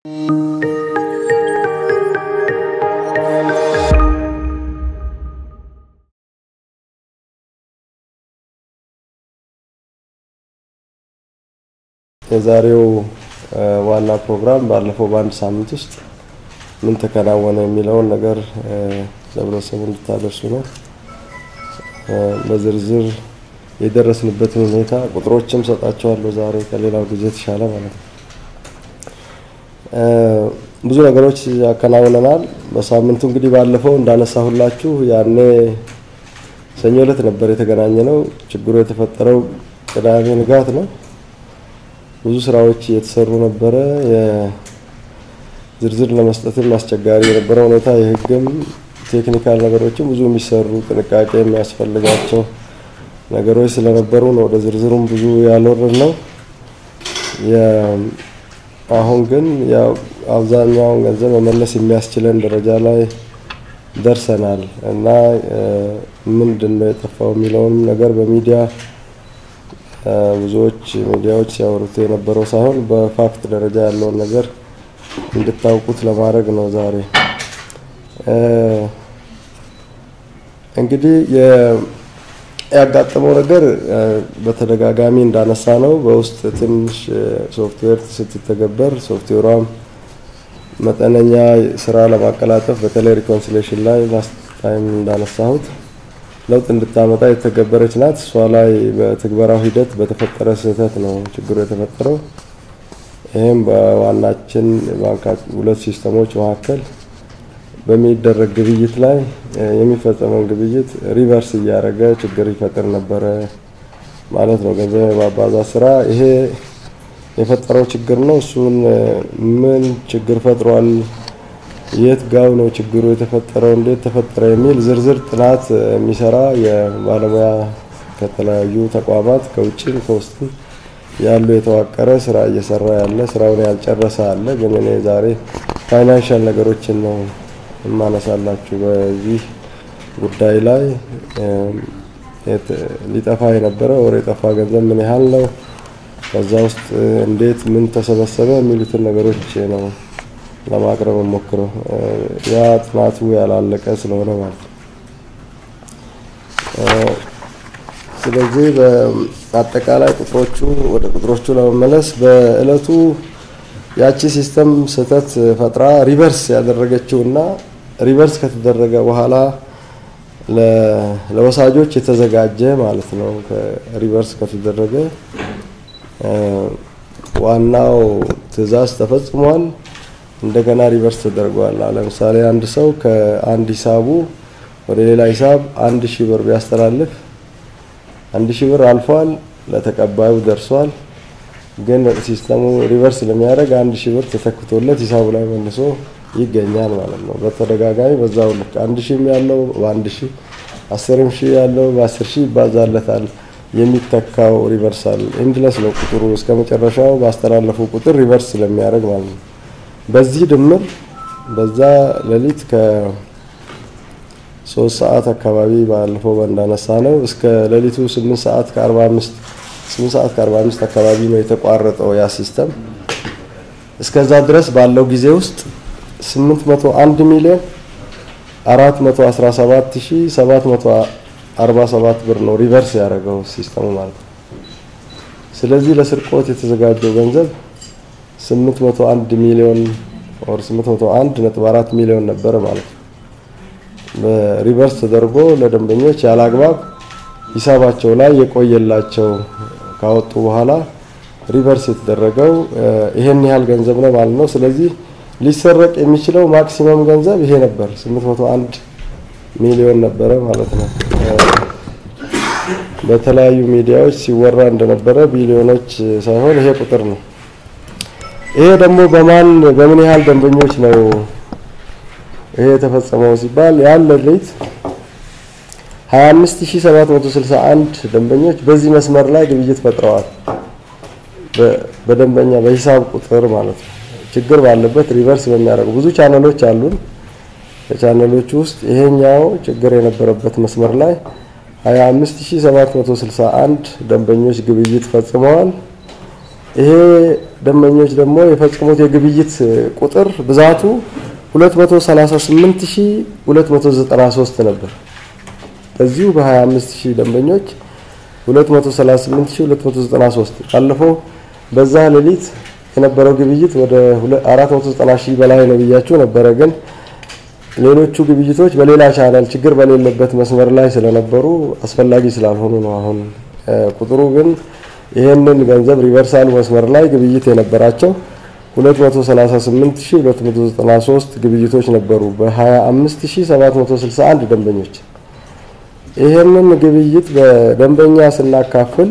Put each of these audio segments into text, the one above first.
የዛሬው ዋና ፕሮግራም ባለፈው በአንድ ሳምንት ውስጥ ምን ተከናወነ የሚለውን ነገር ለህብረተሰቡ እንድታደርሱ ነው። በዝርዝር የደረስንበትን ሁኔታ ቁጥሮችም ሰጣቸዋለሁ ዛሬ ከሌላው ጊዜ የተሻለ ማለት ነው። ብዙ ነገሮች ያከናውነናል። በሳምንቱ እንግዲህ ባለፈው እንዳነሳሁላችሁ ያኔ ሰኞ ዕለት ነበር የተገናኘ ነው። ችግሩ የተፈጠረው ቅዳሜ ንጋት ነው። ብዙ ስራዎች እየተሰሩ ነበረ። ዝርዝር ለመስጠትም አስቸጋሪ የነበረ ሁኔታ የህግም ቴክኒካል ነገሮችም ብዙ የሚሰሩ ጥንቃቄ የሚያስፈልጋቸው ነገሮች ስለነበሩ ነው ወደ ዝርዝሩም ብዙ ያልወረድ ነው። አሁን ግን ያው አብዛኛውን ገንዘብ መመለስ የሚያስችለን ደረጃ ላይ ደርሰናል እና ምንድን ነው የጠፋው የሚለውንም ነገር በሚዲያ ብዙዎች ሚዲያዎች ሲያወሩት የነበረው ሳይሆን በፋክት ደረጃ ያለውን ነገር እንድታውቁት ለማድረግ ነው ዛሬ። እንግዲህ ያጋጠመው ነገር በተደጋጋሚ እንዳነሳ ነው። በውስጥ ትንሽ ሶፍትዌር ስትተገበር ሶፍትዌሯም መጠነኛ ስራ ለማቀላጠፍ በተለይ ሪኮንሲሌሽን ላይ ላስት ታይም እንዳነሳሁት ለውጥ እንድታመጣ የተገበረች ናት። እሷ ላይ በትግበራው ሂደት በተፈጠረ ስህተት ነው ችግሩ የተፈጠረው። ይህም በዋናችን ባንካ ሁለት ሲስተሞች መካከል በሚደረግ ግብይት ላይ የሚፈጸመውን ግብይት ሪቨርስ እያደረገ ችግር ይፈጥር ነበረ ማለት ነው። ገንዘብ የማባዛት ስራ ይሄ የፈጠረው ችግር ነው። እሱን ምን ችግር ፈጥሯል የት ጋው ነው ችግሩ የተፈጠረው፣ እንዴት ተፈጠረ የሚል ዝርዝር ጥናት የሚሰራ የባለሙያ ከተለያዩ ተቋማት ከውጭም ከውስጥም ያሉ የተዋቀረ ስራ እየሰራ ያለ ስራውን ያልጨረሰ አለ። ግን እኔ ዛሬ ፋይናንሻል ነገሮችን ነው የማነሳላችሁ። በዚህ ጉዳይ ላይ ሊጠፋ የነበረ ወር የጠፋ ገንዘብ ምን ያህል ነው፣ ከዛ ውስጥ እንዴት ምን ተሰበሰበ የሚሉትን ነገሮች ነው ለማቅረብ ሞክረው ያ ጥናቱ ያላለቀ ስለሆነ ማለት ነው። ስለዚህ በአጠቃላይ ቁጥሮቹ ወደ ቁጥሮቹ ለመመለስ በእለቱ ያቺ ሲስተም ስህተት ፈጥራ ሪቨርስ ያደረገችው እና ሪቨርስ ከተደረገ በኋላ ለወሳጆች የተዘጋጀ ማለት ነው። ሪቨርስ ከተደረገ ዋናው ትዕዛዝ ተፈጽሟል። እንደገና ሪቨርስ ተደርጓል። ለምሳሌ አንድ ሰው ከአንድ ሂሳቡ ወደ ሌላ ሂሳብ አንድ ሺህ ብር ቢያስተላልፍ አንድ ሺህ ብር አልፏል፣ ለተቀባዩ ደርሷል። ግን ሲስተሙ ሪቨርስ ለሚያደርግ አንድ ሺህ ብር ተተክቶለት ሂሳቡ ላይ መልሶ ይገኛል ማለት ነው። በተደጋጋሚ በዛው ልክ አንድ ሺህም ያለው በአንድ ሺህ አስርም ሺህ ያለው በአስር ሺህ ይባዛለታል። የሚተካው ሪቨርሳል ኢንድለስ ነው ቁጥሩ እስከ መጨረሻው ባስተላለፉ ቁጥር ሪቨርስ ስለሚያደርግ ማለት ነው። በዚህ ድምር በዛ ሌሊት ከሶስት ሰዓት አካባቢ ባለፈው እንዳነሳ ነው እስከ ሌሊቱ ስምንት ሰዓት ከአርባ አምስት ስምንት ሰዓት ከአርባ አምስት አካባቢ ነው የተቋረጠው ያ ሲስተም። እስከዛ ድረስ ባለው ጊዜ ውስጥ ስምንት መቶ አንድ ሚሊዮን አራት መቶ አስራ ሰባት ሺ ሰባት መቶ አርባ ሰባት ብር ነው ሪቨርስ ያደረገው ሲስተሙ ማለት ነው። ስለዚህ ለስርቆት የተዘጋጀው ገንዘብ 801 ሚሊዮን ኦር 801 ነጥብ 4 ሚሊዮን ነበረ ማለት ነው። በሪቨርስ ተደርጎ ለደንበኞች ያለ አግባብ ሂሳባቸው ላይ የቆየላቸው ካወጡ በኋላ ሪቨርስ የተደረገው ይሄን ያህል ገንዘብ ነው ማለት ነው። ስለዚህ ሊሰረቅ የሚችለው ማክሲመም ገንዘብ ይሄ ነበር፣ 801 ሚሊዮን ነበረ ማለት ነው። በተለያዩ ሚዲያዎች ሲወራ እንደነበረ ቢሊዮኖች ሳይሆን ይሄ ቁጥር ነው። ይሄ ደግሞ በማን በምን ያህል ደንበኞች ነው ይሄ የተፈጸመው ሲባል ያን ሌሊት 25761 ደንበኞች በዚህ መስመር ላይ ግብይት ፈጥረዋል። በደንበኛ በሂሳብ ቁጥር ማለት ነው። ችግር ባለበት ሪቨርስ በሚያደርጉ ብዙ ቻነሎች አሉን። ከቻነሎች ውስጥ ይሄኛው ችግር የነበረበት መስመር ላይ 25761 ደንበኞች ግብይት ፈጽመዋል። ይሄ ደንበኞች ደግሞ የፈጸሙት የግብይት ቁጥር ብዛቱ 238293 ነበር። በዚሁ በ25000 ደንበኞች 238293 ባለፈው በዛ ሌሊት የነበረው ግብይት ወደ 490 ሺህ በላይ ነው ብያችሁ ነበረ። ግን ሌሎቹ ግብይቶች በሌላ ቻናል ችግር በሌለበት መስመር ላይ ስለነበሩ አስፈላጊ ስላልሆኑ ነው። አሁን ቁጥሩ ግን ይህንን ገንዘብ ሪቨርሳል መስመር ላይ ግብይት የነበራቸው 238293 ግብይቶች ነበሩ በ25761 ደንበኞች። ይህንን ግብይት በደንበኛ ስናካፍል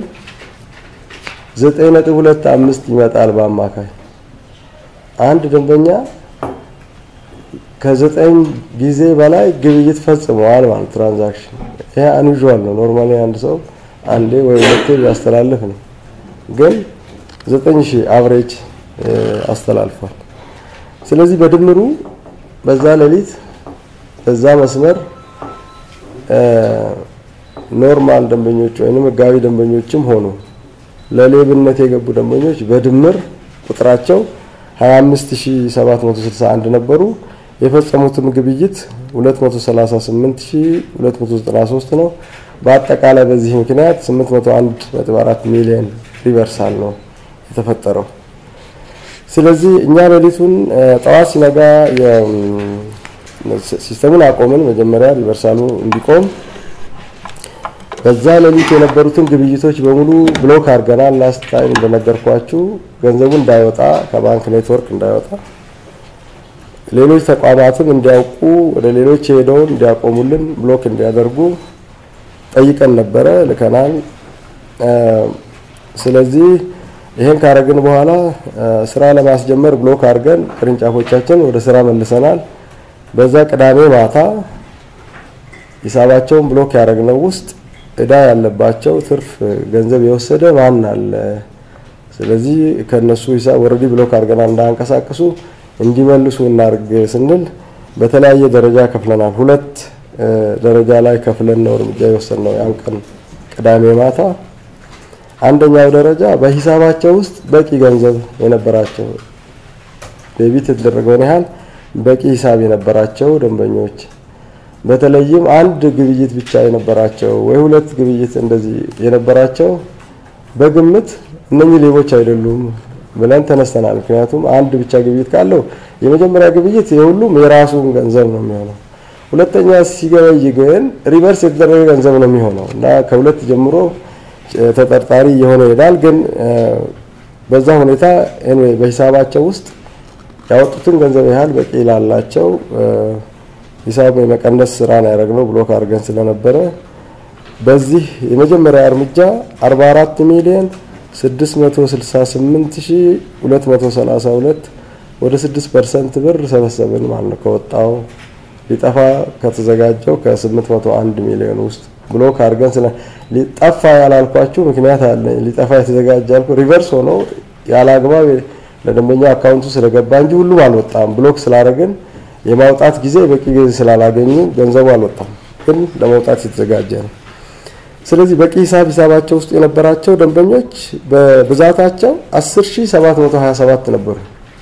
9.25 ይመጣል በአማካይ አንድ ደንበኛ ከዘጠኝ ጊዜ በላይ ግብይት ፈጽመዋል ማለት ትራንዛክሽን። ይሄ አንዩዥዋል ነው። ኖርማሊ አንድ ሰው አንዴ ወይ ሁለቴ ቢያስተላልፍ ነው። ግን ዘጠኝ ሺህ አቨሬጅ አስተላልፏል። ስለዚህ በድምሩ በዛ ሌሊት በዛ መስመር ኖርማል ደንበኞች ወይም ህጋዊ ደንበኞችም ሆኑ ለሌብነት የገቡ ደንበኞች በድምር ቁጥራቸው 25761 ነበሩ። የፈጸሙትም ግብይት 238293 ነው። በአጠቃላይ በዚህ ምክንያት 801.4 ሚሊዮን ሪቨርሳል ነው የተፈጠረው። ስለዚህ እኛ ሌሊቱን ጠዋት ሲነጋ ሲስተሙን አቆምን። መጀመሪያ ሪቨርሳሉ እንዲቆም በዛ ሌሊት የነበሩትን ግብይቶች በሙሉ ብሎክ አድርገናል። ላስት ታይም እንደነገርኳችሁ ገንዘቡ እንዳይወጣ ከባንክ ኔትወርክ እንዳይወጣ ሌሎች ተቋማትም እንዲያውቁ ወደ ሌሎች ሄደውን እንዲያቆሙልን ብሎክ እንዲያደርጉ ጠይቀን ነበረ፣ ልከናል። ስለዚህ ይሄን ካረግን በኋላ ስራ ለማስጀመር ብሎክ አድርገን ቅርንጫፎቻችን ወደ ስራ መልሰናል። በዛ ቅዳሜ ማታ ሂሳባቸውን ብሎክ ያደረግነው ውስጥ እዳ ያለባቸው ትርፍ ገንዘብ የወሰደ ማን አለ? ስለዚህ ከነሱ ሂሳብ ወረዲ ብሎክ አድርገናል እንዳንቀሳቀሱ እንዲመልሱ እናርግ ስንል በተለያየ ደረጃ ከፍለናል። ሁለት ደረጃ ላይ ከፍለን ነው እርምጃ የወሰድነው ያን ቀን ቅዳሜ ማታ። አንደኛው ደረጃ በሂሳባቸው ውስጥ በቂ ገንዘብ የነበራቸው ዴቢት የተደረገውን ያህል በቂ ሂሳብ የነበራቸው ደንበኞች በተለይም አንድ ግብይት ብቻ የነበራቸው ወይ ሁለት ግብይት እንደዚህ የነበራቸው በግምት እነኚህ ሌቦች አይደሉም ብለን ተነስተናል። ምክንያቱም አንድ ብቻ ግብይት ካለው የመጀመሪያ ግብይት የሁሉም የራሱን ገንዘብ ነው የሚሆነው። ሁለተኛ ሲገበይ ግን ሪቨርስ የተደረገ ገንዘብ ነው የሚሆነው እና ከሁለት ጀምሮ ተጠርጣሪ እየሆነ ይሄዳል። ግን በዛ ሁኔታ በሂሳባቸው ውስጥ ያወጡትን ገንዘብ ያህል በቂ ላላቸው ሂሳብ የመቀነስ ስራ ነው ያደረግነው ብሎክ አድርገን ስለነበረ በዚህ የመጀመሪያ እርምጃ 44 ሚሊዮን 668232 ወደ 6 ፐርሰንት ብር ሰበሰብን ማለት ነው። ከወጣው ሊጠፋ ከተዘጋጀው ከ801 ሚሊዮን ውስጥ ብሎክ አድርገን ስለ ሊጠፋ ያላልኳችሁ ምክንያት አለ። ሊጠፋ የተዘጋጀ ያልኩ ሪቨርስ ሆኖ ያለ አግባብ ለደንበኛ አካውንቱ ስለገባ እንጂ ሁሉም አልወጣም። ብሎክ ስላደረግን የማውጣት ጊዜ በቂ ጊዜ ስላላገኙ ገንዘቡ አልወጣም፣ ግን ለመውጣት የተዘጋጀ ነው። ስለዚህ በቂ ሂሳብ ሂሳባቸው ውስጥ የነበራቸው ደንበኞች በብዛታቸው 10727 ነበሩ።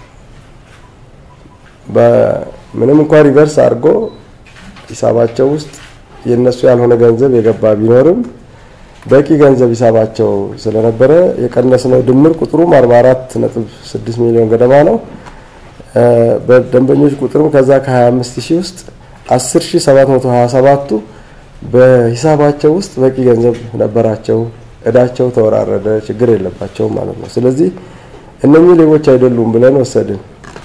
ምንም እንኳን ሪቨርስ አድርጎ ሂሳባቸው ውስጥ የነሱ ያልሆነ ገንዘብ የገባ ቢኖርም በቂ ገንዘብ ሂሳባቸው ስለነበረ የቀነስነው ድምር ቁጥሩም 44.6 ሚሊዮን ገደማ ነው። በደንበኞች ቁጥርም ከዛ ከ25 ሺህ ውስጥ 10727ቱ በሂሳባቸው ውስጥ በቂ ገንዘብ ነበራቸው። እዳቸው ተወራረደ፣ ችግር የለባቸውም ማለት ነው። ስለዚህ እነኚህ ሌቦች አይደሉም ብለን ወሰድን።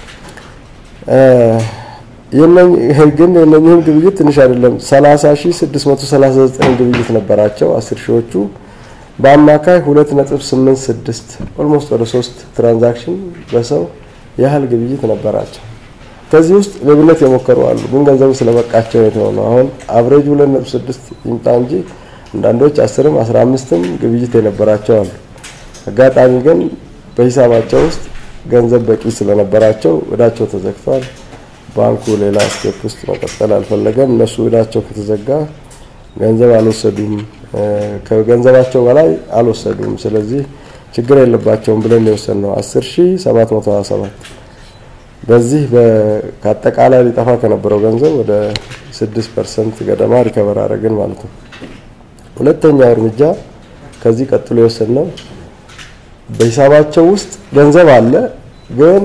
ግን የእነኚህም ግብይት ትንሽ አይደለም። 30639 ግብይት ነበራቸው አስር ሺዎቹ በአማካይ 2.86 ኦልሞስት ወደ 3 ትራንዛክሽን በሰው ያህል ግብይት ነበራቸው። ከዚህ ውስጥ ሌብነት የሞከሩ አሉ፣ ግን ገንዘቡ ስለበቃቸው የተሆነው አሁን አቨሬጅ 2.6 ይምጣ እንጂ አንዳንዶች 10ም 15ም ግብይት የነበራቸው አሉ። አጋጣሚ ግን በሂሳባቸው ውስጥ ገንዘብ በቂ ስለነበራቸው እዳቸው ተዘግቷል። ባንኩ ሌላ ስቴፕ ውስጥ መቀጠል አልፈለገም። እነሱ እዳቸው ከተዘጋ ገንዘብ አልወሰዱም፣ ከገንዘባቸው በላይ አልወሰዱም። ስለዚህ ችግር የለባቸውም ብለን የወሰንነው 10727 በዚህ ከአጠቃላይ ሊጠፋ ከነበረው ገንዘብ ወደ 6 ፐርሰንት ገደማ ሪከቨር አደረግን ማለት ነው። ሁለተኛው እርምጃ ከዚህ ቀጥሎ የወሰንነው በሂሳባቸው ውስጥ ገንዘብ አለ፣ ግን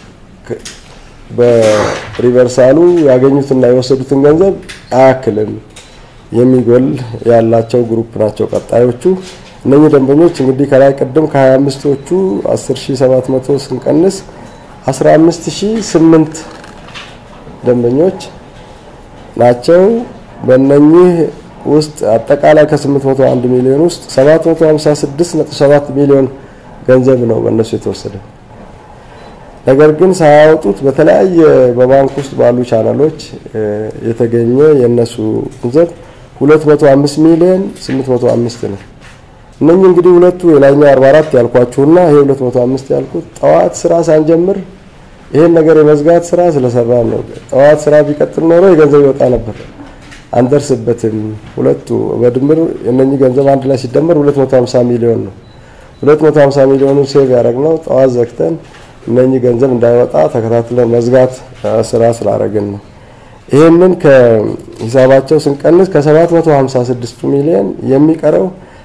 በሪቨርሳሉ ያገኙትና የወሰዱትን ገንዘብ አያክልም የሚጎል ያላቸው ግሩፕ ናቸው ቀጣዮቹ። እነኚህ ደንበኞች እንግዲህ ከላይ ቅድም ከ25ቶቹ 10700 ስንቀንስ 15008 ደንበኞች ናቸው። በእነኚህ ውስጥ አጠቃላይ ከ801 ሚሊዮን ውስጥ 756.7 ሚሊዮን ገንዘብ ነው በእነሱ የተወሰደ። ነገር ግን ሳያወጡት በተለያየ በባንክ ውስጥ ባሉ ቻናሎች የተገኘ የእነሱ ገንዘብ 205 ሚሊዮን 805 ነው። እነኚህ እንግዲህ ሁለቱ የላይኛው 44 ያልኳችሁና ይሄ 205 ያልኩት ጠዋት ስራ ሳንጀምር ይሄን ነገር የመዝጋት ስራ ስለሰራ ነው። ጠዋት ስራ ቢቀጥል ኖሮ የገንዘብ ይወጣ ነበር። አንደርስበትም። ሁለቱ በድምር የነኚህ ገንዘብ አንድ ላይ ሲደመር 250 ሚሊዮን ነው። 250 ሚሊዮኑን ሴቭ ያደረግነው ጠዋት ዘግተን እነኚህ ገንዘብ እንዳይወጣ ተከታትለን መዝጋት ስራ ስላደረግን ነው። ይህንን ከሂሳባቸው ስንቀንስ ከ756 ሚሊዮን የሚቀረው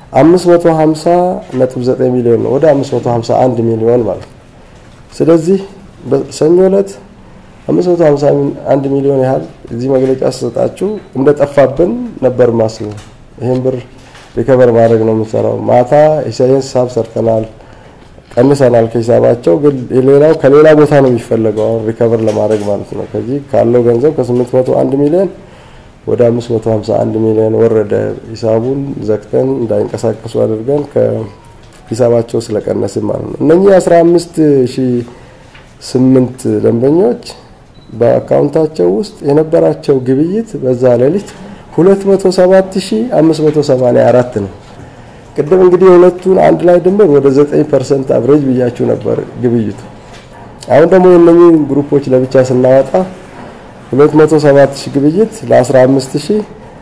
550.9 ሚሊዮን ነው። ወደ 551 ሚሊዮን ማለት ነው። ስለዚህ በሰኞ ዕለት 551 ሚሊዮን ያህል እዚህ መግለጫ ስሰጣችሁ እንደጠፋብን ነበር ማስበው። ይህን ብር ሪከቨር ማድረግ ነው የምንሰራው። ማታ ሂሳብ ሰርተናል፣ ቀንሰናል ከሂሳባቸው። ግን ሌላው ከሌላ ቦታ ነው የሚፈለገው አሁን ሪከቨር ለማድረግ ማለት ነው። ከዚህ ካለው ገንዘብ ከ801 ሚሊዮን ወደ 551 ሚሊዮን ወረደ። ሂሳቡን ዘግተን እንዳይንቀሳቀሱ አድርገን ከሂሳባቸው ስለቀነስን ማለት ነው። እነኚህ 15 ሺህ ስምንት ደንበኞች በአካውንታቸው ውስጥ የነበራቸው ግብይት በዛ ሌሊት 207584 ነው። ቅድም እንግዲህ የሁለቱን አንድ ላይ ድምር ወደ 9% አቨሬጅ ብያችሁ ነበር ግብይቱ። አሁን ደግሞ የነኚህን ግሩፖች ለብቻ ስናወጣ 207000 ግብይት ለ15000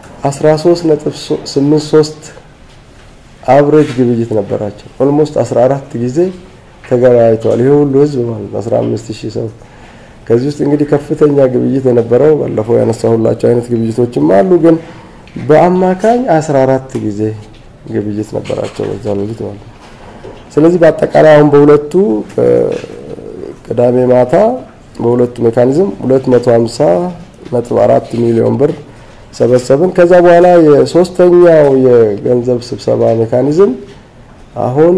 13.83 አቨሬጅ ግብይት ነበራቸው። ኦልሞስት 14 ጊዜ ተገበያይተዋል። ይሄ ሁሉ ህዝብ ማለት ነው 15000 ሰው። ከዚህ ውስጥ እንግዲህ ከፍተኛ ግብይት የነበረው ባለፈው ያነሳሁላቸው አይነት ግብይቶችም አሉ፣ ግን በአማካኝ 14 ጊዜ ግብይት ነበራቸው በዛ ሌሊት ማለት ነው። ስለዚህ በአጠቃላይ አሁን በሁለቱ ቅዳሜ ማታ በሁለቱ ሜካኒዝም 250.4 ሚሊዮን ብር ሰበሰብን። ከዛ በኋላ የሶስተኛው የገንዘብ ስብሰባ ሜካኒዝም አሁን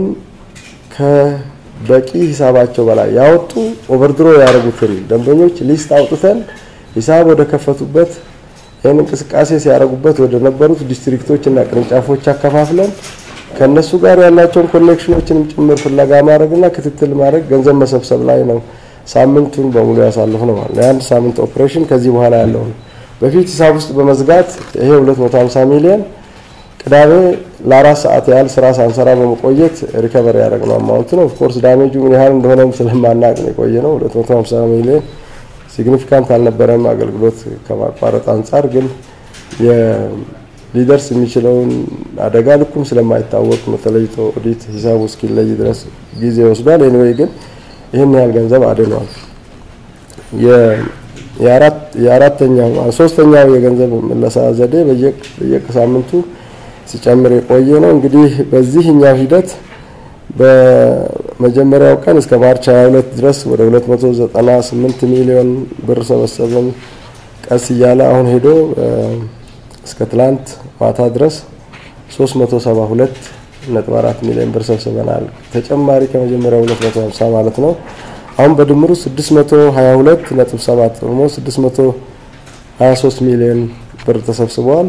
ከበቂ ሂሳባቸው በላይ ያወጡ ኦቨርድሮ ያደረጉትን ደንበኞች ሊስት አውጥተን ሂሳብ ወደ ከፈቱበት ይህን እንቅስቃሴ ሲያደርጉበት ወደ ነበሩት ዲስትሪክቶች እና ቅርንጫፎች አከፋፍለን ከእነሱ ጋር ያላቸውን ኮኔክሽኖችንም ጭምር ፍለጋ ማድረግና ክትትል ማድረግ ገንዘብ መሰብሰብ ላይ ነው ሳምንቱን በሙሉ ያሳልፍ ነው ማለት ነው። የአንድ ሳምንት ኦፕሬሽን ከዚህ በኋላ ያለው ነው። በፊት ሂሳብ ውስጥ በመዝጋት ይሄ 250 ሚሊዮን ቅዳሜ ለአራት ሰዓት ያህል ስራ ሳንሰራ በመቆየት ሪከቨር ያደረግነው አማውንት ነው። ኦፍኮርስ ዳሜጁ ምን ያህል እንደሆነም ስለማናቅ ነው የቆየ ነው። 250 ሚሊዮን ሲግኒፊካንት አልነበረም አገልግሎት ከማቋረጥ አንጻር ግን ሊደርስ የሚችለውን አደጋ ልኩም ስለማይታወቅ ነው ተለይቶ ኦዲት ሂሳቡ እስኪለይ ድረስ ጊዜ ወስዷል። ኤኒዌይ ግን ይህን ያህል ገንዘብ አድኗል። የአራተኛው ሶስተኛው የገንዘብ መለሳ ዘዴ በየሳምንቱ ሲጨምር የቆየ ነው። እንግዲህ በዚህኛው ሂደት በመጀመሪያው ቀን እስከ ማርች 22 ድረስ ወደ 298 ሚሊዮን ብር ሰበሰብን። ቀስ እያለ አሁን ሄዶ እስከ ትላንት ማታ ድረስ 372 ነጥብ 4 ሚሊዮን ብር ሰብስበናል። ተጨማሪ ከመጀመሪያው 250 ማለት ነው። አሁን በድምሩ 622 ነጥብ 7 ኦልሞ 623 ሚሊዮን ብር ተሰብስበዋል።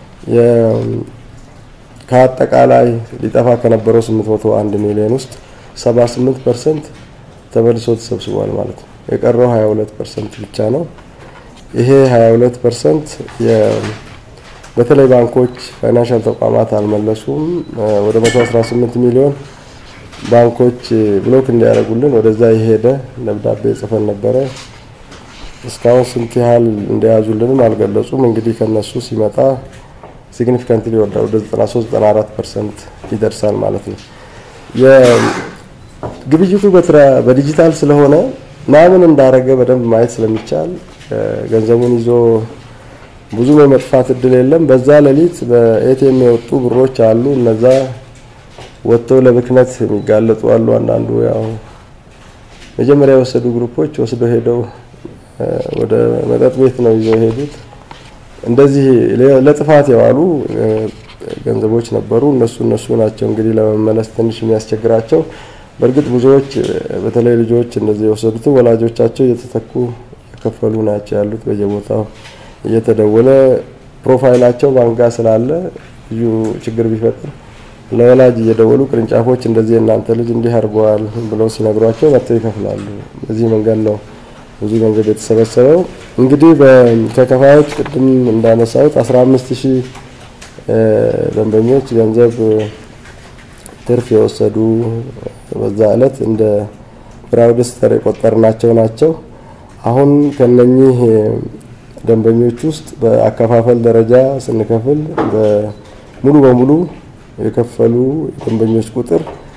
ከአጠቃላይ ሊጠፋ ከነበረው 801 ሚሊዮን ውስጥ 78 ፐርሰንት ተመልሶ ተሰብስቧል ማለት ነው። የቀረው 22 ፐርሰንት ብቻ ነው። ይሄ 22 ፐርሰንት በተለይ ባንኮች፣ ፋይናንሻል ተቋማት አልመለሱም። ወደ 118 ሚሊዮን ባንኮች ብሎክ እንዲያደርጉልን ወደዛ የሄደ ደብዳቤ ጽፈን ነበረ። እስካሁን ስንት ያህል እንደያዙልንም አልገለጹም። እንግዲህ ከነሱ ሲመጣ ሲግኒፊካንትሊ ይወርዳል። ወደ 93 94 ፐርሰንት ይደርሳል ማለት ነው። ግብይቱ በዲጂታል ስለሆነ ማምን እንዳረገ በደንብ ማየት ስለሚቻል ገንዘቡን ይዞ ብዙም የመጥፋት እድል የለም። በዛ ሌሊት በኤቲኤም የወጡ ብሮች አሉ። እነዛ ወጥተው ለብክነት የሚጋለጡ አሉ። አንዳንዱ ያው መጀመሪያ የወሰዱ ግሩፖች ወስደው ሄደው ወደ መጠጥ ቤት ነው ይዘው የሄዱት። እንደዚህ ለጥፋት የዋሉ ገንዘቦች ነበሩ። እነሱ እነሱ ናቸው እንግዲህ ለመመለስ ትንሽ የሚያስቸግራቸው። በእርግጥ ብዙዎች በተለይ ልጆች እንደዚህ የወሰዱት ወላጆቻቸው እየተተኩ የከፈሉ ናቸው ያሉት በየቦታው እየተደወለ ፕሮፋይላቸው ባንክ ጋር ስላለ ልዩ ችግር ቢፈጥር ለወላጅ እየደወሉ ቅርንጫፎች እንደዚህ እናንተ ልጅ እንዲህ አድርገዋል ብለው ሲነግሯቸው መጥተው ይከፍላሉ። በዚህ መንገድ ነው ብዙ ገንዘብ የተሰበሰበው። እንግዲህ ከከፋዮች ቅድም እንዳነሳሁት 15 ሺህ ደንበኞች ገንዘብ ትርፍ የወሰዱ በዛ ዕለት እንደ ፍራውድስተር የቆጠርናቸው ናቸው። አሁን ከነኚህ ደንበኞች ውስጥ በአከፋፈል ደረጃ ስንከፍል ሙሉ በሙሉ የከፈሉ ደንበኞች ቁጥር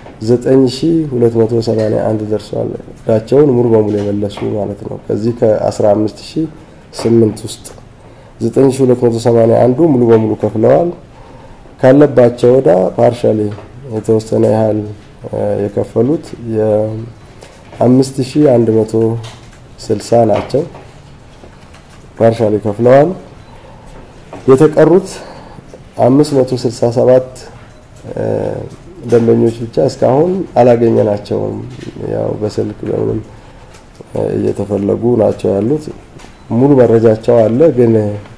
9281 ደርሷል። እዳቸውን ሙሉ በሙሉ የመለሱ ማለት ነው። ከዚህ ከ15008 ውስጥ 9281ዱ ሙሉ በሙሉ ከፍለዋል። ካለባቸው ወዳ ፓርሻሊ የተወሰነ ያህል የከፈሉት የ5160 ናቸው። ፓርሻሊ ከፍለዋል። የተቀሩት 567 ደንበኞች ብቻ እስካሁን አላገኘናቸውም። ያው በስልክ በምንም እየተፈለጉ ናቸው ያሉት። ሙሉ መረጃቸው አለ፣ ግን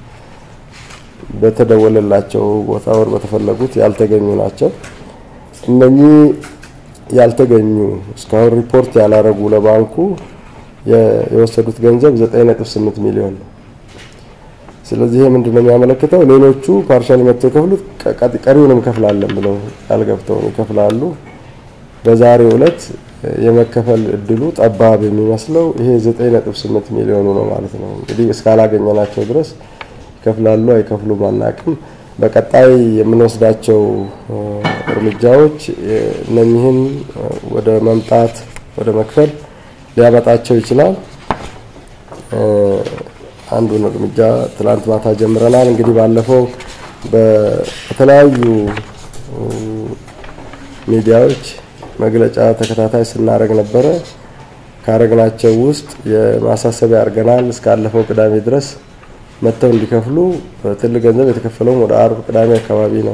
በተደወለላቸው ቦታ ወር በተፈለጉት ያልተገኙ ናቸው። እነኚህ ያልተገኙ እስካሁን ሪፖርት ያላረጉ ለባንኩ የወሰዱት ገንዘብ 9.8 ሚሊዮን ነው። ስለዚህ ይሄ ምንድነው የሚያመለክተው? ሌሎቹ ፓርሻሊ መጥተው የከፍሉት ቀሪውንም እንከፍላለን ብለው ቃል ገብተው ይከፍላሉ። በዛሬው ዕለት የመከፈል እድሉ ጠባብ የሚመስለው ይሄ 9.8 ሚሊዮኑ ነው ማለት ነው። እንግዲህ እስካላገኘናቸው ድረስ ይከፍላሉ አይከፍሉም አናቅም። በቀጣይ የምንወስዳቸው እርምጃዎች እነኚህን ወደ መምጣት ወደ መክፈል ሊያመጣቸው ይችላል። አንዱን እርምጃ ትላንት ማታ ጀምረናል። እንግዲህ ባለፈው በተለያዩ ሚዲያዎች መግለጫ ተከታታይ ስናደርግ ነበረ። ካረግናቸው ውስጥ የማሳሰቢያ አድርገናል። እስካለፈው ቅዳሜ ድረስ መጥተው እንዲከፍሉ ትልቅ ገንዘብ የተከፈለውም ወደ አርብ ቅዳሜ አካባቢ ነው።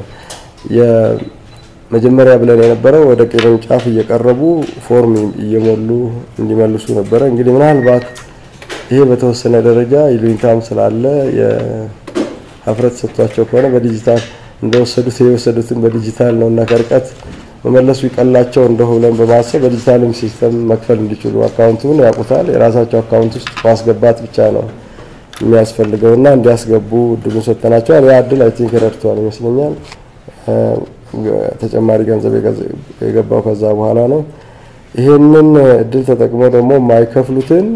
የመጀመሪያ ብለን የነበረው ወደ ቅርንጫፍ እየቀረቡ ፎርም እየሞሉ እንዲመልሱ ነበረ። እንግዲህ ምናልባት ይሄ በተወሰነ ደረጃ ይሉኝታም ስላለ የሀፍረት ሰጥቷቸው ከሆነ በዲጂታል እንደወሰዱት የወሰዱትን በዲጂታል ነው እና ከርቀት መመለሱ ይቀላቸው እንደሁ ብለን በማሰብ በዲጂታልም ሲስተም መክፈል እንዲችሉ አካውንቱን ያውቁታል። የራሳቸው አካውንት ውስጥ ማስገባት ብቻ ነው የሚያስፈልገው እና እንዲያስገቡ እድሉን ሰጥተናቸዋል። ያ እድል አይ ቲንክ ረድተዋል ይመስለኛል። ተጨማሪ ገንዘብ የገባው ከዛ በኋላ ነው። ይሄንን እድል ተጠቅመው ደግሞ የማይከፍሉትን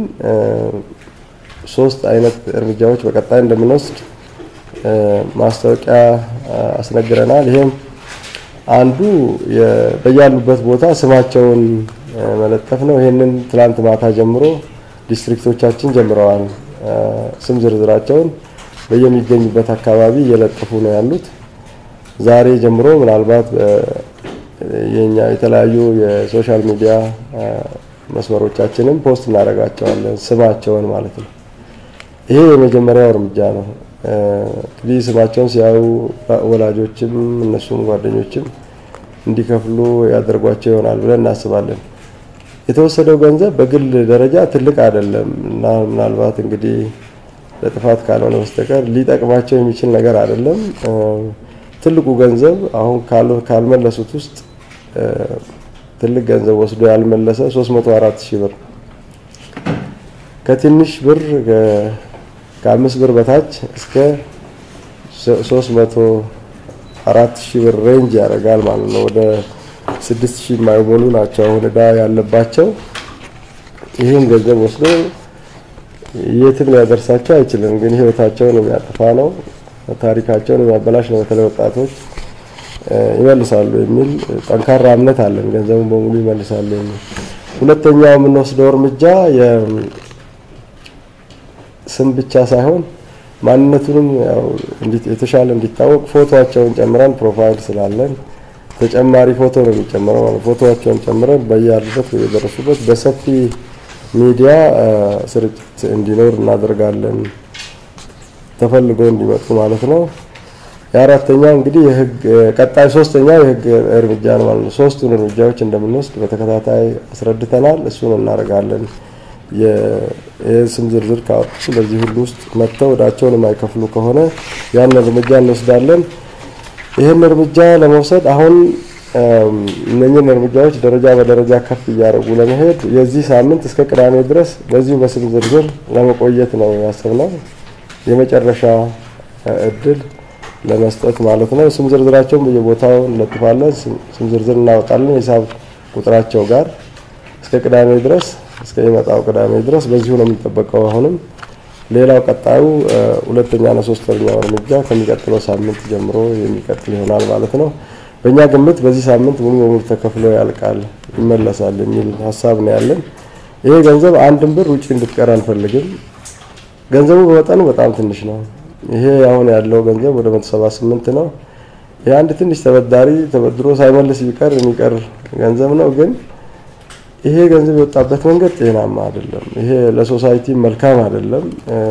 ሶስት አይነት እርምጃዎች በቀጣይ እንደምንወስድ ማስታወቂያ አስነግረናል። ይሄም አንዱ በያሉበት ቦታ ስማቸውን መለጠፍ ነው። ይሄንን ትላንት ማታ ጀምሮ ዲስትሪክቶቻችን ጀምረዋል። ስም ዝርዝራቸውን በየሚገኙበት አካባቢ እየለጠፉ ነው ያሉት። ዛሬ ጀምሮ ምናልባት የኛ የተለያዩ የሶሻል ሚዲያ መስመሮቻችንን ፖስት እናደርጋቸዋለን ስማቸውን ማለት ነው። ይሄ የመጀመሪያው እርምጃ ነው። እንግዲህ ስማቸውን ሲያዩ ወላጆችም እነሱም ጓደኞችም እንዲከፍሉ ያደርጓቸው ይሆናል ብለን እናስባለን። የተወሰደው ገንዘብ በግል ደረጃ ትልቅ አይደለም እና ምናልባት እንግዲህ ለጥፋት ካልሆነ በስተቀር ሊጠቅማቸው የሚችል ነገር አይደለም። ትልቁ ገንዘብ አሁን ካልመለሱት ውስጥ ትልቅ ገንዘብ ወስዶ ያልመለሰ 304 ሺህ ብር ከትንሽ ብር ከአምስት ብር በታች እስከ 304 ሺህ ብር ሬንጅ ያደርጋል ማለት ነው። ወደ 6 ሺህ የማይሞሉ ናቸው አሁን እዳ ያለባቸው። ይህን ገንዘብ ወስዶ የትም ሊያደርሳቸው አይችልም፣ ግን ህይወታቸውን የሚያጠፋ ነው፣ ታሪካቸውን የሚያበላሽ ነው። በተለይ ወጣቶች ይመልሳሉ የሚል ጠንካራ እምነት አለን። ገንዘቡን በሙሉ ይመልሳሉ የሚል ሁለተኛው የምንወስደው እርምጃ ስም ብቻ ሳይሆን ማንነቱንም ያው የተሻለ እንዲታወቅ ፎቶቸውን ጨምረን ፕሮፋይል ስላለን ተጨማሪ ፎቶ ነው የሚጨምረው ማለት ፎቶቸውን ጨምረን በያሉበት በየደረሱበት በሰፊ ሚዲያ ስርጭት እንዲኖር እናደርጋለን። ተፈልጎ እንዲመጡ ማለት ነው። የአራተኛው እንግዲህ የህግ ቀጣይ ሶስተኛው የህግ እርምጃ ነው ማለት ነው። ሶስቱን እርምጃዎች እንደምንወስድ በተከታታይ አስረድተናል። እሱን እናደርጋለን። የስም ዝርዝር ካወጡ በዚህ ሁሉ ውስጥ መጥተው ወዳቸውን የማይከፍሉ ከሆነ ያን እርምጃ እንወስዳለን። ይህን እርምጃ ለመውሰድ አሁን እነኝህን እርምጃዎች ደረጃ በደረጃ ከፍ እያደረጉ ለመሄድ የዚህ ሳምንት እስከ ቅዳሜ ድረስ በዚሁ በስም ዝርዝር ለመቆየት ነው ያሰብነው። የመጨረሻ እድል ለመስጠት ማለት ነው። ስም ዝርዝራቸውን በየቦታው እንለጥፋለን። ስም ዝርዝር እናወጣለን የሂሳብ ቁጥራቸው ጋር እስከ ቅዳሜ ድረስ እስከ ይመጣው ቅዳሜ ድረስ በዚሁ ነው የሚጠበቀው። አሁንም ሌላው ቀጣዩ ሁለተኛና ሶስተኛው እርምጃ ከሚቀጥለው ሳምንት ጀምሮ የሚቀጥል ይሆናል ማለት ነው። በእኛ ግምት በዚህ ሳምንት ሙሉ በሙሉ ተከፍሎ ያልቃል፣ ይመለሳል የሚል ሀሳብ ነው ያለን። ይሄ ገንዘብ አንድም ብር ውጭ እንድትቀር አንፈልግም። ገንዘቡ በመጠኑ በጣም ትንሽ ነው። ይሄ አሁን ያለው ገንዘብ ወደ 178 ነው። ይሄ አንድ ትንሽ ተበዳሪ ተበድሮ ሳይመልስ ቢቀር የሚቀር ገንዘብ ነው። ግን ይሄ ገንዘብ የወጣበት መንገድ ጤናማ አይደለም። ይሄ ለሶሳይቲ መልካም አይደለም፣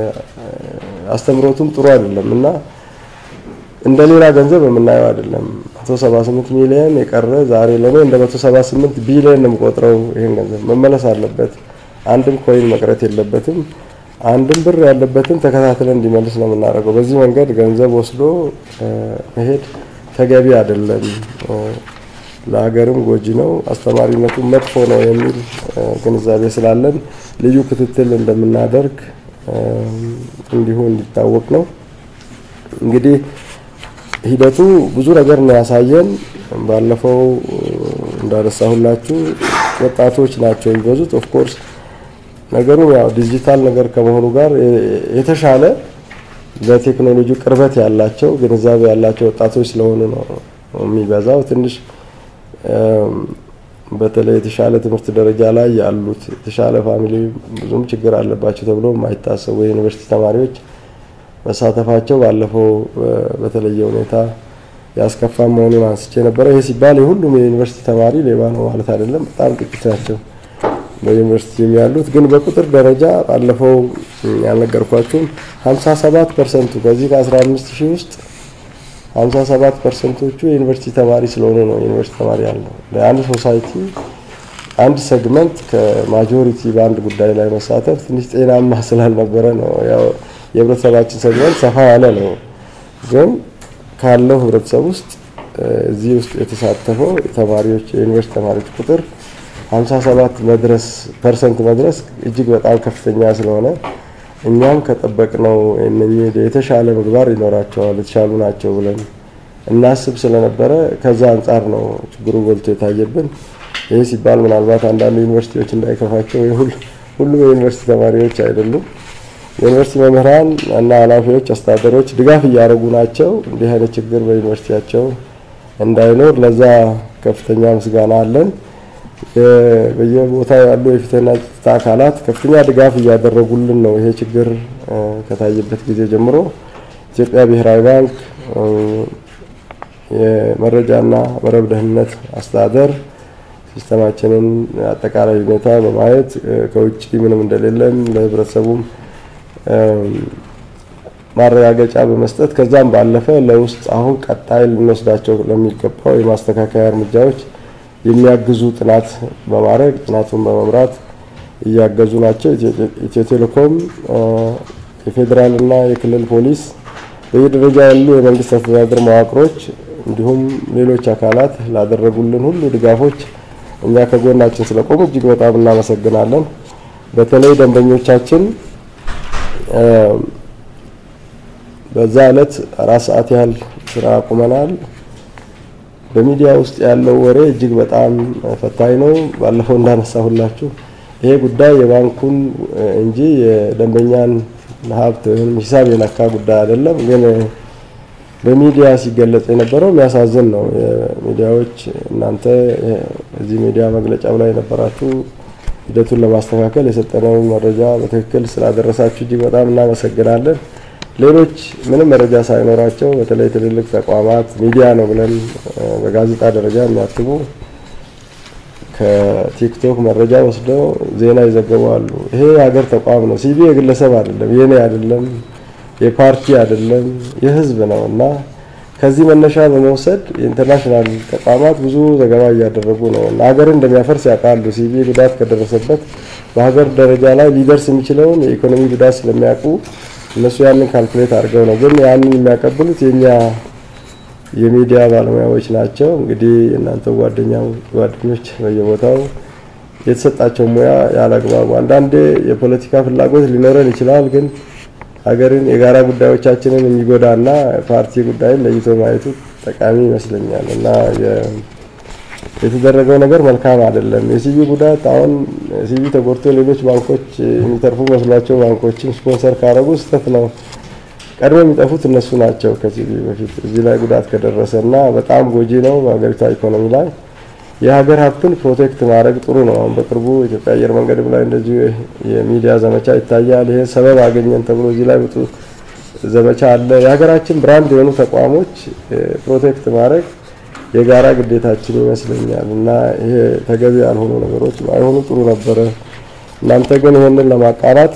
አስተምሮቱም ጥሩ አይደለም እና እንደ ሌላ ገንዘብ የምናየው አይደለም። 178 ሚሊዮን የቀረ ዛሬ ለኔ እንደ 178 ቢሊዮን ነው የምቆጥረው። ይሄን ገንዘብ መመለስ አለበት። አንድም ኮይን መቅረት የለበትም። አንድም ብር ያለበትን ተከታትለን እንዲመልስ ነው የምናደርገው። በዚህ መንገድ ገንዘብ ወስዶ መሄድ ተገቢ አይደለም፣ ለሀገርም ጎጂ ነው፣ አስተማሪነቱ መጥፎ ነው የሚል ግንዛቤ ስላለን ልዩ ክትትል እንደምናደርግ እንዲሁ እንዲታወቅ ነው። እንግዲህ ሂደቱ ብዙ ነገር ነው ያሳየን። ባለፈው እንዳነሳሁላችሁ ወጣቶች ናቸው የሚበዙት ኦፍኮርስ ነገሩ ያው ዲጂታል ነገር ከመሆኑ ጋር የተሻለ ለቴክኖሎጂ ቅርበት ያላቸው ግንዛቤ ያላቸው ወጣቶች ስለሆኑ ነው የሚበዛው። ትንሽ በተለይ የተሻለ ትምህርት ደረጃ ላይ ያሉት የተሻለ ፋሚሊ ብዙም ችግር አለባቸው ተብሎ የማይታሰቡ የዩኒቨርሲቲ ተማሪዎች መሳተፋቸው ባለፈው በተለየ ሁኔታ ያስከፋ መሆኑን አንስቼ ነበረ። ይሄ ሲባል የሁሉም የዩኒቨርሲቲ ተማሪ ሌባ ነው ማለት አይደለም። በጣም ጥቂት ናቸው በዩኒቨርሲቲ ያሉት ግን በቁጥር ደረጃ ባለፈው ያልነገርኳችሁም 57 ፐርሰንቱ ከዚህ ከ15 ሺህ ውስጥ 57 ፐርሰንቶቹ የዩኒቨርሲቲ ተማሪ ስለሆኑ ነው ዩኒቨርሲቲ ተማሪ ያለው። ለአንድ ሶሳይቲ አንድ ሴግመንት ከማጆሪቲ በአንድ ጉዳይ ላይ መሳተፍ ትንሽ ጤናማ ስላልነበረ ነው። ያው የህብረተሰባችን ሴግመንት ሰፋ ያለ ነው። ግን ካለው ህብረተሰብ ውስጥ እዚህ ውስጥ የተሳተፈው ተማሪዎች የዩኒቨርሲቲ ተማሪዎች ቁጥር 57 መድረስ ፐርሰንት መድረስ እጅግ በጣም ከፍተኛ ስለሆነ እኛም ከጠበቅነው እነኚህ የተሻለ ምግባር ይኖራቸዋል የተሻሉ ናቸው ብለን እናስብ ስለነበረ ከዛ አንጻር ነው ችግሩ ጎልቶ የታየብን። ይህ ሲባል ምናልባት አንዳንድ ዩኒቨርሲቲዎች እንዳይከፋቸው ሁሉም የዩኒቨርሲቲ ተማሪዎች አይደሉም። የዩኒቨርሲቲ መምህራን እና ኃላፊዎች፣ አስተዳደሮች ድጋፍ እያደረጉ ናቸው እንዲህ አይነት ችግር በዩኒቨርሲቲያቸው እንዳይኖር ለዛ ከፍተኛ ምስጋና አለን። በየቦታው ያሉ የፍትህና ጸጥታ አካላት ከፍተኛ ድጋፍ እያደረጉልን ነው። ይሄ ችግር ከታየበት ጊዜ ጀምሮ ኢትዮጵያ ብሔራዊ ባንክ፣ የመረጃና መረብ ደህንነት አስተዳደር ሲስተማችንን አጠቃላይ ሁኔታ በማየት ከውጭ ምንም እንደሌለን ለህብረተሰቡም ማረጋገጫ በመስጠት ከዛም ባለፈ ለውስጥ አሁን ቀጣይ ልንወስዳቸው ለሚገባው የማስተካከያ እርምጃዎች የሚያግዙ ጥናት በማድረግ ጥናቱን በመምራት እያገዙ ናቸው። ኢትዮ ቴሌኮም፣ የፌዴራልና የክልል ፖሊስ፣ በየደረጃ ያሉ የመንግስት አስተዳደር መዋቅሮች እንዲሁም ሌሎች አካላት ላደረጉልን ሁሉ ድጋፎች እኛ ከጎናችን ስለቆሙ እጅግ በጣም እናመሰግናለን። በተለይ ደንበኞቻችን በዛ ዕለት አራት ሰዓት ያህል ስራ አቁመናል። በሚዲያ ውስጥ ያለው ወሬ እጅግ በጣም ፈታኝ ነው። ባለፈው እንዳነሳሁላችሁ ይሄ ጉዳይ የባንኩን እንጂ የደንበኛን ሀብት ወይም ሂሳብ የነካ ጉዳይ አይደለም። ግን በሚዲያ ሲገለጽ የነበረው የሚያሳዝን ነው። ሚዲያዎች እናንተ እዚህ ሚዲያ መግለጫው ላይ የነበራችሁ ሂደቱን ለማስተካከል የሰጠነውን መረጃ በትክክል ስላደረሳችሁ እጅግ በጣም እናመሰግናለን። ሌሎች ምንም መረጃ ሳይኖራቸው በተለይ ትልልቅ ተቋማት ሚዲያ ነው ብለን በጋዜጣ ደረጃ የሚያትሙ ከቲክቶክ መረጃ ወስደው ዜና ይዘገባሉ። ይሄ የሀገር ተቋም ነው። ሲቢ የግለሰብ አይደለም፣ የኔ አይደለም፣ የፓርቲ አይደለም፣ የህዝብ ነው እና ከዚህ መነሻ በመውሰድ የኢንተርናሽናል ተቋማት ብዙ ዘገባ እያደረጉ ነው እና ሀገርን እንደሚያፈርስ ያውቃሉ። ሲቢ ጉዳት ከደረሰበት በሀገር ደረጃ ላይ ሊደርስ የሚችለውን የኢኮኖሚ ጉዳት ስለሚያውቁ እነሱ ያንን ካልኩሌት አድርገው ነው። ግን ያንን የሚያቀብሉት የኛ የሚዲያ ባለሙያዎች ናቸው። እንግዲህ እናንተ ጓደኛ ጓደኞች በየቦታው የተሰጣቸው ሙያ ያላግባቡ አንዳንዴ የፖለቲካ ፍላጎት ሊኖረን ይችላል። ግን ሀገርን የጋራ ጉዳዮቻችንን የሚጎዳና ፓርቲ ጉዳይን ለይቶ ማየቱ ጠቃሚ ይመስለኛል እና የተደረገው ነገር መልካም አይደለም። የሲቢ ጉዳት አሁን ሲቢ ተጎድቶ ሌሎች ባንኮች የሚተርፉ መስሏቸው ባንኮችን ስፖንሰር ካረጉ ስህተት ነው። ቀድሞ የሚጠፉት እነሱ ናቸው። ከሲቢ በፊት እዚህ ላይ ጉዳት ከደረሰ እና በጣም ጎጂ ነው በሀገሪቷ ኢኮኖሚ ላይ። የሀገር ሀብትን ፕሮቴክት ማድረግ ጥሩ ነው። አሁን በቅርቡ ኢትዮጵያ አየር መንገድም ላይ እንደዚሁ የሚዲያ ዘመቻ ይታያል። ይሄ ሰበብ አገኘን ተብሎ እዚህ ላይ ብዙ ዘመቻ አለ። የሀገራችን ብራንድ የሆኑ ተቋሞች ፕሮቴክት ማድረግ የጋራ ግዴታችን ይመስለኛል እና ይሄ ተገቢ ያልሆኑ ነገሮች ባይሆኑ ጥሩ ነበረ። እናንተ ግን ይህንን ለማቃናት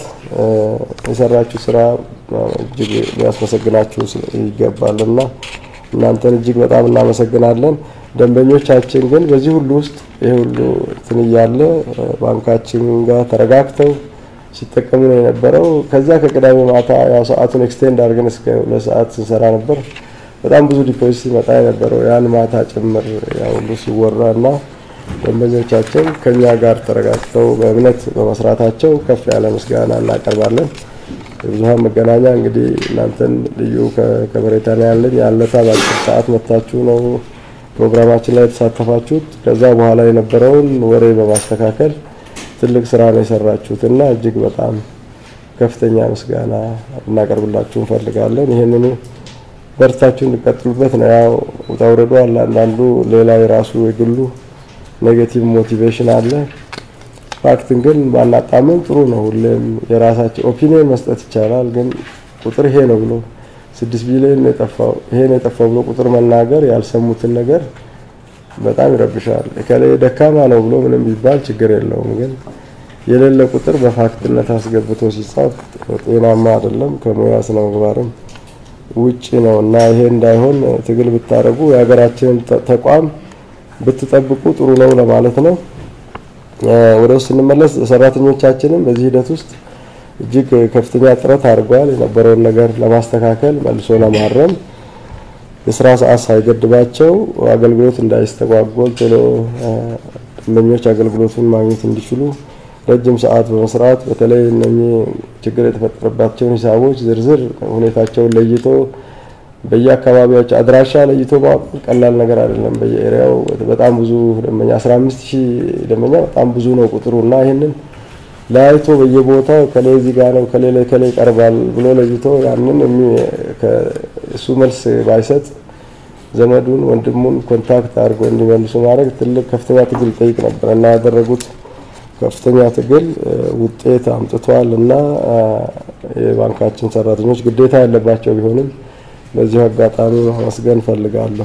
የሰራችሁ ስራ እጅግ ሊያስመሰግናችሁ ይገባል እና እናንተን እጅግ በጣም እናመሰግናለን። ደንበኞቻችን ግን በዚህ ሁሉ ውስጥ ይህ ሁሉ እንትን እያለ ባንካችን ጋር ተረጋግተው ሲጠቀሙ ነው የነበረው። ከዛ ከቅዳሜ ማታ ያው ሰዓቱን ኤክስቴንድ አድርገን እስከ ሁለት ሰዓት ስንሰራ ነበር። በጣም ብዙ ዲፖዚት ሲመጣ የነበረው ያን ማታ ጭምር ያው ሁሉ ሲወራ እና ደንበኞቻችን ከኛ ጋር ተረጋግተው በእምነት በመስራታቸው ከፍ ያለ ምስጋና እናቀርባለን። የብዙሀን መገናኛ እንግዲህ እናንተን ልዩ ከበሬታ ነው ያለኝ። ያለታ በአጭር ሰዓት መታችሁ ነው ፕሮግራማችን ላይ የተሳተፋችሁት። ከዛ በኋላ የነበረውን ወሬ በማስተካከል ትልቅ ስራ ነው የሰራችሁት እና እጅግ በጣም ከፍተኛ ምስጋና እናቀርብላችሁ እንፈልጋለን። ይህንኑ በርታችሁ እንድቀጥሉበት ነው። ያው ውጣ ውረዱ አለ። አንዳንዱ ሌላ የራሱ የግሉ ኔጌቲቭ ሞቲቬሽን አለ። ፋክትን ግን ባናጣመም ጥሩ ነው። ሁሌም የራሳቸው ኦፒኒየን መስጠት ይቻላል። ግን ቁጥር ይሄ ነው ብሎ ስድስት ቢሊዮን የጠፋው ይሄ ነው የጠፋው ብሎ ቁጥር መናገር ያልሰሙትን ነገር በጣም ይረብሻል። እከሌ ደካማ ነው ብሎ ምንም ቢባል ችግር የለውም። ግን የሌለ ቁጥር በፋክትነት አስገብቶ ሲጻፍ ጤናማ አይደለም፣ ከሙያ ስነ ምግባርም ውጪ ነው እና ይሄ እንዳይሆን ትግል ብታደርጉ የሀገራችንን ተቋም ብትጠብቁ ጥሩ ነው ለማለት ነው። ወደ ውስጥ ስንመለስ ሰራተኞቻችንም በዚህ ሂደት ውስጥ እጅግ ከፍተኛ ጥረት አድርገዋል። የነበረውን ነገር ለማስተካከል መልሶ ለማረም የስራ ሰዓት ሳይገድባቸው አገልግሎት እንዳይስተጓጎል ቶሎ ደንበኞች አገልግሎቱን ማግኘት እንዲችሉ ረጅም ሰዓት በመስራት በተለይ እነኚህ ችግር የተፈጠረባቸውን ሂሳቦች ዝርዝር ሁኔታቸውን ለይቶ በየአካባቢዎች አድራሻ ለይቶ ማወቅ ቀላል ነገር አይደለም። በየኤሪያው በጣም ብዙ ደንበኛ 15 ሺህ ደንበኛ በጣም ብዙ ነው ቁጥሩ እና ይህንን ለያይቶ በየቦታው ከሌ እዚህ ጋር ነው ከሌ ከሌ ይቀርባል ብሎ ለይቶ ያንን እሱ መልስ ባይሰጥ ዘመዱን ወንድሙን ኮንታክት አድርጎ እንዲመልሱ ማድረግ ትልቅ ከፍተኛ ትግል ይጠይቅ ነበር እና ያደረጉት ከፍተኛ ትግል ውጤት አምጥቷል እና የባንካችን ሰራተኞች ግዴታ ያለባቸው ቢሆንም በዚሁ አጋጣሚ ማመስገን ፈልጋለሁ።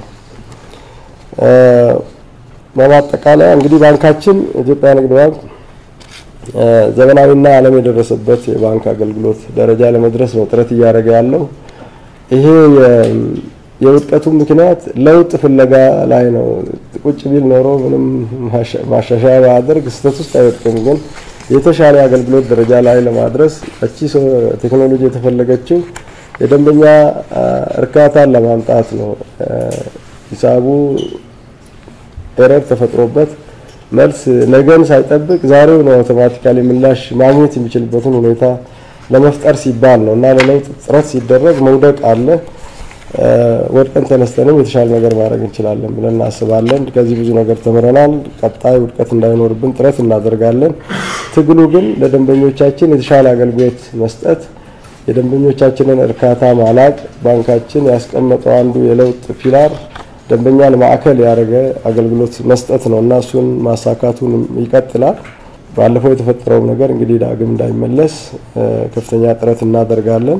በማጠቃለያ እንግዲህ ባንካችን ኢትዮጵያ ንግድ ባንክ ዘመናዊና ዓለም የደረሰበት የባንክ አገልግሎት ደረጃ ለመድረስ ነው ጥረት እያደረገ ያለው። ይሄ የውድቀቱ ምክንያት ለውጥ ፍለጋ ላይ ነው። ቁጭ ቢል ኖሮ ምንም ማሻሻያ ባያደርግ ስህተት ውስጥ አይወድቅም። ግን የተሻለ አገልግሎት ደረጃ ላይ ለማድረስ እቺ ቴክኖሎጂ የተፈለገችው የደንበኛ እርካታን ለማምጣት ነው። ሂሳቡ ኤረር ተፈጥሮበት መልስ ነገን ሳይጠብቅ ዛሬው ነው አውቶማቲካሊ ምላሽ ማግኘት የሚችልበትን ሁኔታ ለመፍጠር ሲባል ነው እና ለለውጥ ጥረት ሲደረግ መውደቅ አለ። ወድቀን ተነስተንም የተሻለ ነገር ማድረግ እንችላለን ብለን እናስባለን። ከዚህ ብዙ ነገር ተምረናል። ቀጣይ ውድቀት እንዳይኖርብን ጥረት እናደርጋለን። ትግሉ ግን ለደንበኞቻችን የተሻለ አገልግሎት መስጠት የደንበኞቻችንን እርካታ ማላቅ ባንካችን ያስቀመጠው አንዱ የለውጥ ፒላር ደንበኛን ማዕከል ያደረገ አገልግሎት መስጠት ነው እና እሱን ማሳካቱን ይቀጥላል። ባለፈው የተፈጠረው ነገር እንግዲህ ዳግም እንዳይመለስ ከፍተኛ ጥረት እናደርጋለን።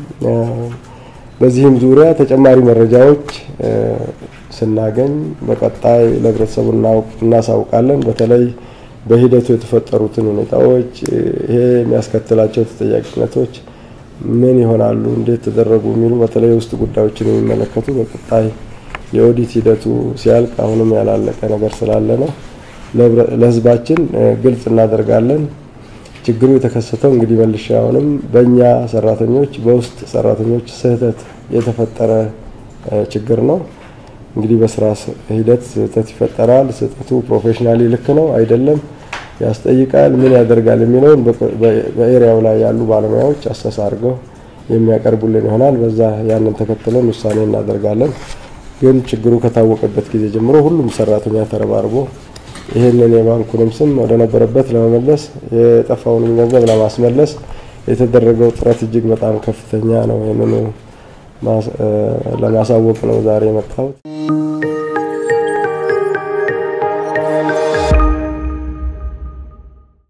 በዚህም ዙሪያ ተጨማሪ መረጃዎች ስናገኝ በቀጣይ ለህብረተሰቡ እናሳውቃለን። በተለይ በሂደቱ የተፈጠሩትን ሁኔታዎች ይሄ የሚያስከትላቸው ተጠያቂነቶች ምን ይሆናሉ፣ እንዴት ተደረጉ የሚሉ በተለይ ውስጥ ጉዳዮችን የሚመለከቱ በቀጣይ የኦዲት ሂደቱ ሲያልቅ አሁንም ያላለቀ ነገር ስላለ ነው ለህዝባችን ግልጽ እናደርጋለን። ችግሩ የተከሰተው እንግዲህ መልሻ አሁንም በእኛ ሰራተኞች በውስጥ ሰራተኞች ስህተት የተፈጠረ ችግር ነው። እንግዲህ በስራ ሂደት ስህተት ይፈጠራል። ስህተቱ ፕሮፌሽናሊ ልክ ነው አይደለም ያስጠይቃል፣ ምን ያደርጋል የሚለውን በኤሪያው ላይ ያሉ ባለሙያዎች አሰሳ አድርገው የሚያቀርቡልን ይሆናል። በዛ ያንን ተከትለን ውሳኔ እናደርጋለን። ግን ችግሩ ከታወቀበት ጊዜ ጀምሮ ሁሉም ሰራተኛ ተረባርቦ ይህንን የባንኩንም ስም ወደ ነበረበት ለመመለስ የጠፋውንም ገንዘብ ለማስመለስ የተደረገው ጥረት እጅግ በጣም ከፍተኛ ነው። ይህንኑ ለማሳወቅ ነው ዛሬ የመጣሁት።